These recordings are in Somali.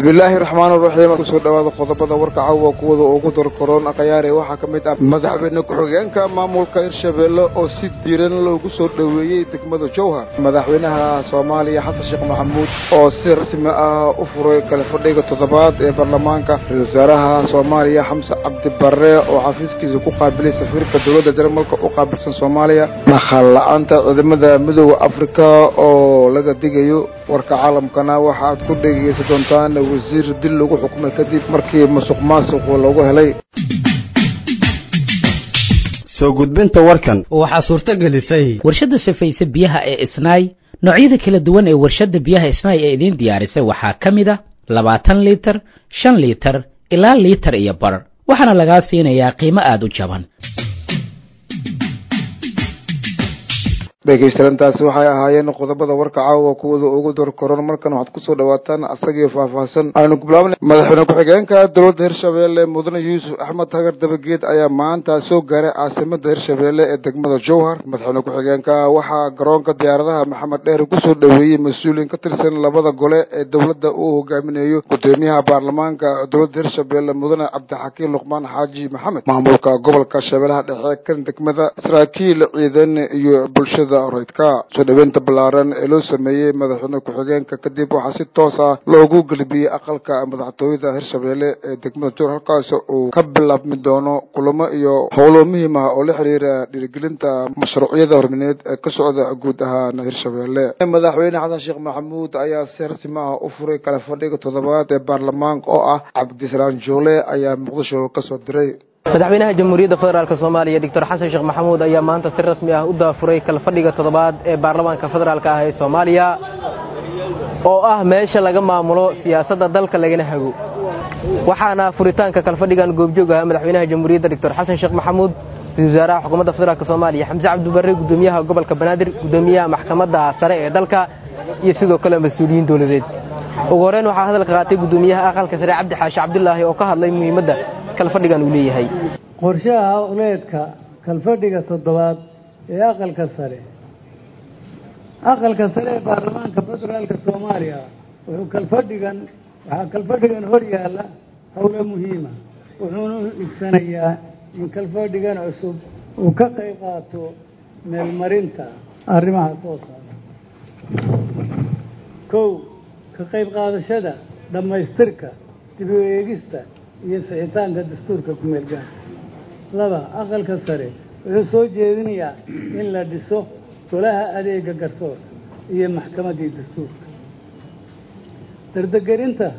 bismillaahi raxmaan raxiim kusoo dhawaada qodobada warka caawa kuwada ugu darkaroon akhyaare waxaa ka mid ah madaxweyne ku-xigeenka maamulka hirshabeelle oo si diiran loogu soo dhoweeyey degmada jowhar madaxweynaha soomaaliya xasan sheekh maxamuud oo si rasmi ah u furay kale fadhiga toddobaad ee baarlamaanka ra-isul wasaaraha soomaaliya xamse cabdi barre oo xafiiskiisa ku qaabilay safiirka dowladda jarmalka u qaabilsan soomaaliya dhaqaal la-aanta ciidamada midooda afrika oo laga digayo warka caalamkana waxaad ku dhegeysan doontaan wasiir dil lagu xukumay kadib markii musuq maasuqu lagu helay soo gudbinta warkan waxaa suurto gelisay warshadda safayse biyaha ee isnaay noocyada kala duwan ee warshadda biyaha isnaay ee idiin diyaarisay waxaa ka mid a labaatan liitar shan liitar ilaa liitar iyo bar waxaana lagaa siinayaa qiimo aada u jaban dhegeystayaantaasi waxay ahaayeen qodobada warka caawa kuwada ugu dorkoron markan waxaad kusoo dhawaataan asagii faahfaahsan aynu kubilaabna madaxweyne ku-xigeenka dowladda hirshabeelle mudane yuusuf axmed hagar dabageed ayaa maanta soo gaaray caasimada hirshabeelle ee degmada jowhar madaxweyne ku-xigeenka waxaa garoonka diyaaradaha maxamed dheer kusoo dhoweeyey mas-uuliin ka tirsan labada gole ee dowladda uu hogaaminayo gudoomiyaha baarlamaanka dowladda hirshabeelle mudane cabdixakiin luqmaan xaaji maxamed maamulka gobolka shabeellaha dhexe kan degmada saraakiil ciidan iyo bulshada roydka soo dhaweynta ballaaran ee loo sameeyey madaxweyne ku-xigeenka kadib waxaa si toos ah loogu gelbiyey aqalka madaxtooyada hirshabeelle ee degmada jowhar halkaas uu ka bilaabmi doono kulamo iyo howlo muhiim ah oo la xiriira dhiirigelinta mashruucyada hormineed ee ka socda guud ahaan hirshabeelle madaxweyne xasan sheekh maxamuud ayaa si rasmi ah u furay kale fadhiga toddobaad ee baarlamaanka oo ah cabdisalaan joole ayaa muqdisho kasoo diray madaxweynaha jamhuuriyadda federaalk soomaaliya doctor xasan sheekh maxamuud ayaa maanta si rasmi ah u daafuray kalfadhiga toddobaad ee baarlamaanka federaalk ah ee soomaaliya oo ah meesha laga maamulo siyaasadda dalka lagana hago waxaana furitaanka kalfadhigan goobjoog ahaa madaxweynaha jamhuuriyadda doctor xasan sheekh maxamuud ra-isul wasaaraha xukuumadda federaalk soomaaliya xamse cabdibarre gudoomiyaha gobolka banaadir gudoomiyaha maxkamadda sare ee dalka iyo sidoo kale mas-uuliyiin dowladeed ugu horreyn waxaa hadalka qaatay gudoomiyaha aqalka sare cabdi xaashi cabdulaahi oo ka hadlay muhiimadda kalfadhigan uu leeyahay qorshaha howleedka kalfadhiga toddobaad ee aqalka sare aqalka sare ee baarlamaanka federaalka soomaaliya wuxuu kalfadhigan waxaa kalfadhigan hor yaalla howlo muhiima wuxuuna u igsanayaa in kalfadhigan cusub uu ka qayb qaato meelmarinta arrimaha soo socda kow ka qayb qaadashada dhammaystirka dib u eegista iyo sixitaanka dastuurka ku-meelgaanka laba aqalka sare wuxuu soo jeedinayaa in la dhiso golaha adeega garsoorka iyo maxkamaddii dastuurka dardegerinta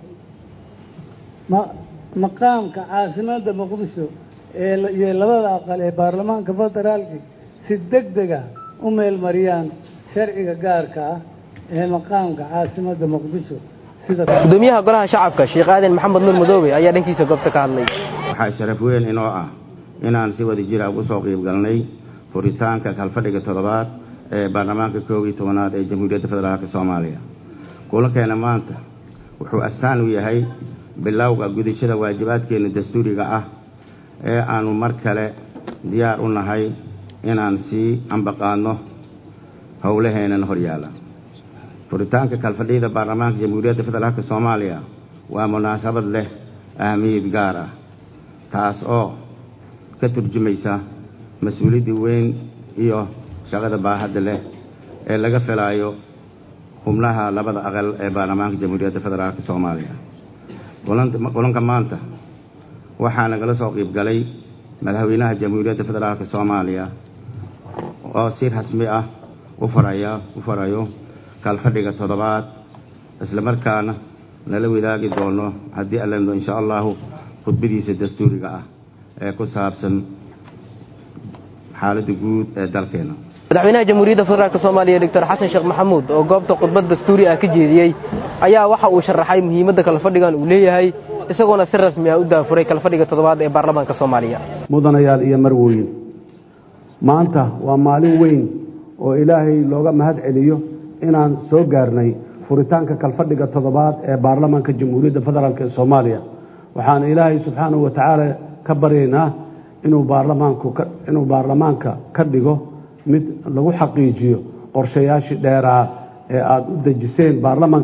maqaamka caasimadda muqdisho iyo labada aqal ee baarlamaanka federaalka si deg dega u meelmariyaan sharciga gaarka ah ee maqaamka caasimadda muqdisho gudoomiyaha golaha shacabka sheekh aadan maxamed nuur madoobe ayaa dhankiisa goobta ka hadlay waxaa sharaf weyn inoo ah inaan si wada jira ugu soo qiib galnay furitaanka kalfadhiga toddobaad ee baarlamaanka koob iyo tobanaad ee jamhuuriyadda federaalk soomaaliya kulankeena maanta wuxuu astaan u yahay bilowga gudashada waajibaadkeena dastuuriga ah ee aanu mar kale diyaar u nahay inaan sii ambaqaadno howlaheenan horyaalla furitaanka kalfadhiyada baarlamaanka jamhuuriyadda federaalk soomaaliya waa munaasabad leh ahmiyad gaar ah taas oo ka turjumaysa mas-uuliyadda weyn iyo shaqada baahadda leh ee laga filaayo xubnaha labada aqal ee baarlamaanka jamhuuriyadda federaalk soomaaliya kulanka maanta waxaa nagala soo qiib galay madaxweynaha jamhuuriyadda federaalk soomaaliya oo si rasmi ah u faraya u farayo kalfadhiga toddobaad isla markaana nala wadaagi doono haddii alando insha allahu khudbadiisa dastuuriga ah ee ku saabsan xaaladda guud ee dalkeena madaxweynaha jamhuuriyadda federaalk soomaaliya doctor xasan sheekh maxamuud oo goobta khudbad dastuuri ah ka jeediyey ayaa waxa uu sharaxay muhiimadda kalfadhigan uu leeyahay isagoona si rasmi ah u daafuray kalfadhiga toddobaad ee baarlamaanka soomaaliya mudanayaal iyo marwooyin maanta waa maalin weyn oo ilaahay looga mahad celiyo inaan soo gaarnay furitaanka kalfadhiga toddobaad ee baarlamaanka jamhuuriyadda federaalk ee soomaaliya waxaan ilaahay subxaanahu wa tacaala ka baryaynaa inuu baarlamaanku inuu baarlamaanka ka dhigo mid lagu xaqiijiyo qorshayaashii dheeraa ee aada u dejiseen baarlamanka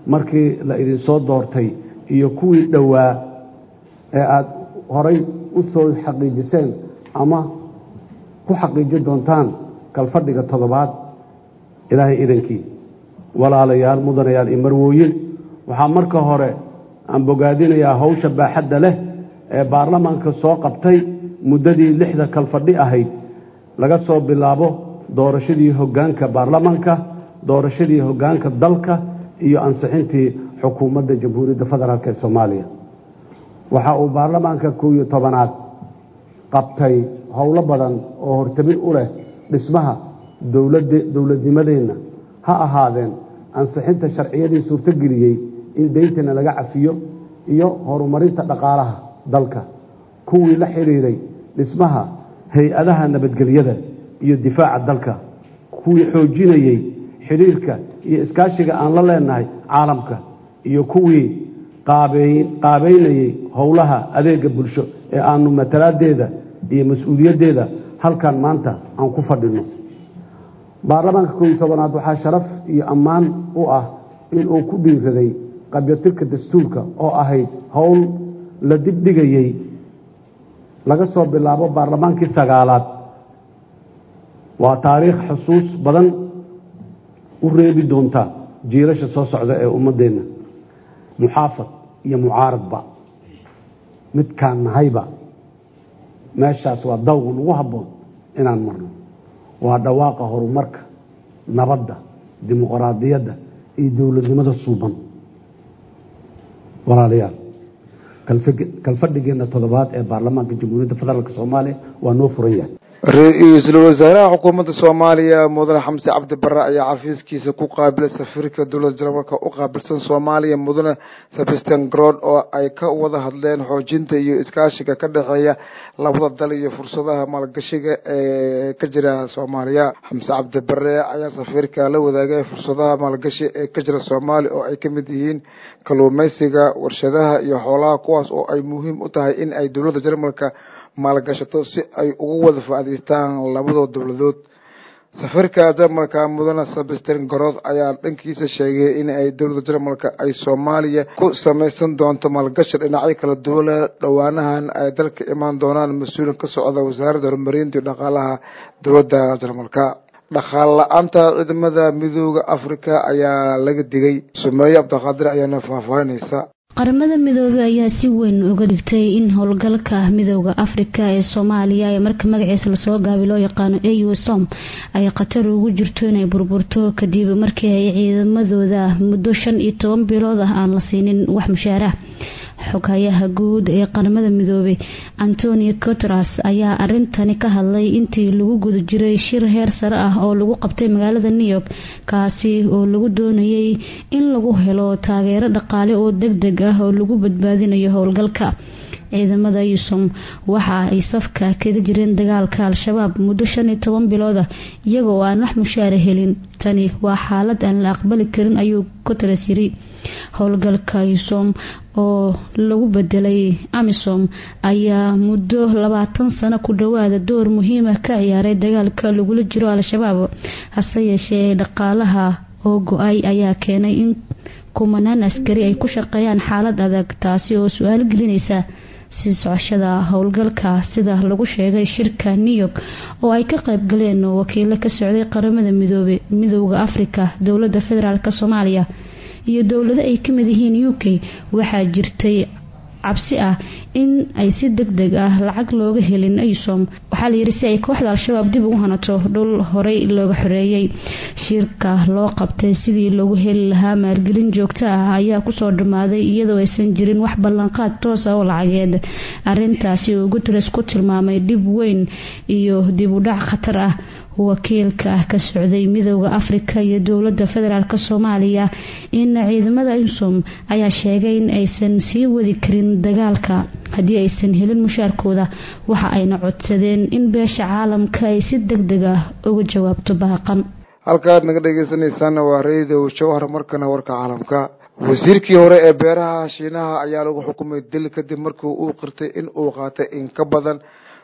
markii la idinsoo doortay iyo kuwii dhowaa ee aada horay u soo xaqiijiseen ama ku xaqiiji doontaan kalfadhiga toddobaad ilaahay idankii walaalayaal mudanayaal iyo marwooyin waxaa marka hore aan bogaadinayaa hawsha baaxadda leh ee baarlamaanka soo qabtay muddadii lixda kalfadhi ahayd laga soo bilaabo doorashadii hoggaanka baarlamaanka doorashadii hoggaanka dalka iyo ansixintii xukuumadda jamhuuriyadda federaalk ee soomaaliya waxa uu baarlamaanka kow iyo tobanaad qabtay howlo badan oo hortamin u leh dhismaha dowladnimadeenna ha ahaadeen ansixinta sharciyadii suurtogeliyey in deyntana laga cafiyo iyo horumarinta dhaqaalaha dalka kuwii la xidhiiray dhismaha hay-adaha nabadgelyada iyo difaaca dalka kuwii xoojinayey xidhiirka iyo iskaashiga aan la leenahay caalamka iyo kuwii qaabeynayey howlaha adeega bulsho ee aanu matalaadeeda iyo mas-uuliyaddeeda halkan maanta aan ku fadhino baarlamaanka koob iyo tobanaad waxaa sharaf iyo ammaan u ah inuu ku dhiiraday qabyatirka dastuurka oo ahayd howl la dibdhigayey laga soo bilaabo baarlamaankii sagaalaad waa taariikh xusuus badan u reebi doonta jiilasha soo socda ee ummaddeenna muxaafad iyo mucaaradba midkaan nahayba meeshaas waa dawga nagu habboon inaan marno waa dhawaaqa horumarka nabadda dimuqraadiyadda iyo dowladnimada suuban walaalayaal kalfadhigeenna toddobaad ee baarlamaanka jamhuuriyadda federaalk soomaaliya waa noo furan yahay ra-iisul wasaaraha xukuumadda soomaaliya mudane xamse cabdi bare ayaa xafiiskiisa ku qaabilay safiirka dowladda jarmalka u qaabilsan soomaaliya mudane sebastin grod oo ay ka wada hadleen xoojinta iyo iskaashiga ka dhexeeya labada dal iyo fursadaha maalgashiga ee ka jira soomaaliya xamse cabdi bare ayaa safiirka la wadaagay fursadaha maalgashi ee ka jira soomaaliya oo ay ka mid yihiin kalluumeysiga warshadaha iyo xoolaha kuwaas oo ay muhiim u tahay in ay dowladda jarmalka maalgashato si ay ugu wada faa'iidaystaan labadoo dowladood safiirka jarmalka mudane sebastin gorod ayaa dhankiisa sheegay in ay dowladda jarmalka ay soomaaliya ku samaysan doonto maalgashi dhinacyo kala duwan dhowaanahan ay dalka imaan doonaan mas-uulin ka socda wasaaradda horumarinta iyo dhaqaalaha dowladda jarmalka dhaqaal la-aanta ciidamada midooda africa ayaa laga digay sumeeye cabdiqaadir ayaana faahfaahinaysa qaramada midoobey ayaa si weyn uga dhigtay in howlgalka midooda afrika ee soomaaliya ee marka magaciisa lasoo gaabi loo yaqaano au som ay khatar ugu jirto inay burburto kadib markii ay ciidamadooda muddo shan iyo toban bilood ah aan la siinin wax mushaarah xoghayaha guud ee qaramada midoobey antonio cotras ayaa arintani ka hadlay intii lagu guda jiray shir heer sare ah oo lagu qabtay magaalada new york kaasi oo lagu doonayay in lagu helo taageero dhaqaale oo deg deg ah oo lagu badbaadinayo howlgalka ciidamada yusom waxa ay safka kaga jireen dagaalka al-shabaab muddo shan iyo toban bilood ah iyaga oo aan wax mushaara helin tani waa xaalad aan la aqbali karin ayuu cotres yiri howlgalka yusom oo lagu bedelay amisom ayaa muddo labaatan sano ku dhawaada door muhiima ka ciyaaray dagaalka lagula jiro al-shabaab hase yeeshee dhaqaalaha oo go-ay ayaa keenay in kumanaan askari ay ku shaqeeyaan xaalad adag taasi oo su-aal gelinaysa sii socoshada howlgalka sida lagu sheegay shirka new york oo ay ka qayb galeen wakiilo ka socday qaramada midoobe midooda afrika dowlada federaalk soomaaliya iyo dowlado ay kamid yihiin u k waxaa jirtay cabsi ah in ay si deg deg ah lacag looga helin aysom waxaa layiri si ay kooxda al-shabaab dib ugu hanato dhul horey looga xoreeyey shirka loo qabtay sidii loogu heli lahaa maalgelin joogto ah ayaa kusoo dhammaaday iyadoo aysan jirin wax ballanqaad toos ah oo lacageed arintaasi uu guteres ku tilmaamay dhib weyn iyo dib u dhac khatar ah wakiilka ka socday midooda afrika iyo dowlada federaalk soomaaliya in ciidamada insom ayaa sheegay in aysan sii wadi karin dagaalka haddii aysan helin mushaarkooda waxa ayna codsadeen in beesha caalamka ay si deg deg ah uga jawaabto baaqan halkaad naga dhegeysaneysaan waa radio jawhar markana warka caalamka wasiirkii hore ee beeraha shiinaha ayaa lagu xukumay dil kadib markii uu qirtay in uu qaatay in ka badan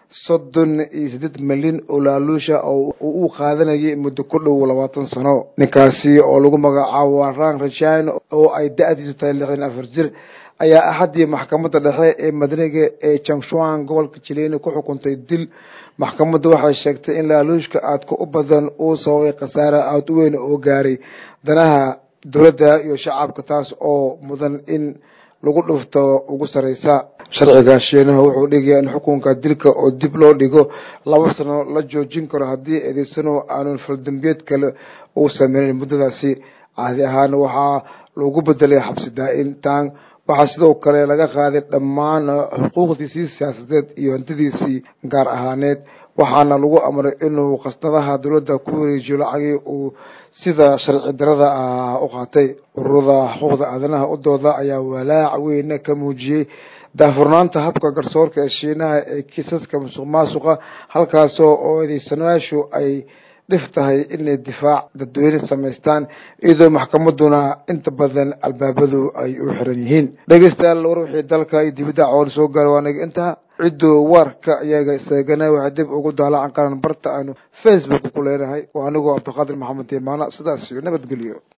soddon iyo siddeed milyan oo laaluusha oo uu qaadanayay muddo ku dhow labaatan sano ninkaasi oo lagu magacaabo rang rajan oo ay da-diisu tahay lixdan afar jir ayaa axaddii maxkamadda dhexe ee madaniga ee jangshuan gobolka jileyne ku xukuntay dil maxkamaddu waxay sheegtay in laaluushka aadka u badan uu sababay khasaare aada u weyn oo gaaray danaha dowladda iyo shacabka taas oo mudan in lagu dhufto ugu sareysa sharciga shiinaha wuxuu dhigayaa in xukunka dilka oo dib loo dhigo laba sano la joojin karo haddii eedeysano aanun faldambeed kale uu sameynin muddadaasi caadi ahaan waxaa lagu bedelay xabsi daa-intaan waxaa sidoo kale laga qaaday dhammaan xuquuqdiisii siyaasadeed iyo hantidiisii gaar ahaaneed waxaana lagu amray inuu khasnadaha dowladda ku wareejiyo lacagii uu sida sharci darada ah u qaatay ururada xuquuqda aadanaha u dooda ayaa walaac weyne ka muujiyey daafurnaanta habka garsoorka ee shiinaha ee kiisaska musuq maasuqa halkaasoo oo eedeysanayaashu ay dhif tahay inay difaac dadweyne samaystaan iyadoo maxkamaduna inta badan albaabadu ay u xiran yihiin dhegeystayaal war wixii dalka iyo dibadda coon soo gaara waanaga intaa cidduu warka iyaga isagana waxay dib ugu daalacan karaan barta aanu facebook ku leenahay oo anigoo cabdiqaadir maxamed imaana sidaas iyo nabadgelyo